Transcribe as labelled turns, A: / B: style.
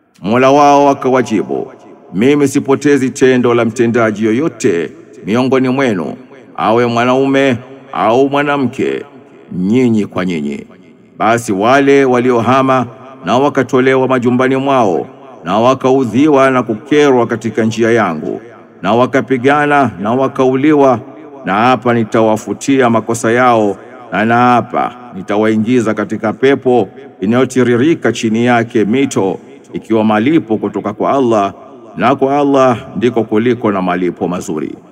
A: Mola wao akawajibu, mimi sipotezi tendo la mtendaji yoyote miongoni mwenu, awe mwanaume au mwanamke, nyinyi kwa nyinyi. Basi wale waliohama na wakatolewa majumbani mwao na wakaudhiwa na kukerwa katika njia yangu na wakapigana na wakauliwa, na hapa nitawafutia makosa yao, na naapa nitawaingiza katika pepo inayotiririka chini yake mito, ikiwa malipo kutoka kwa Allah, na kwa Allah ndiko kuliko na malipo mazuri.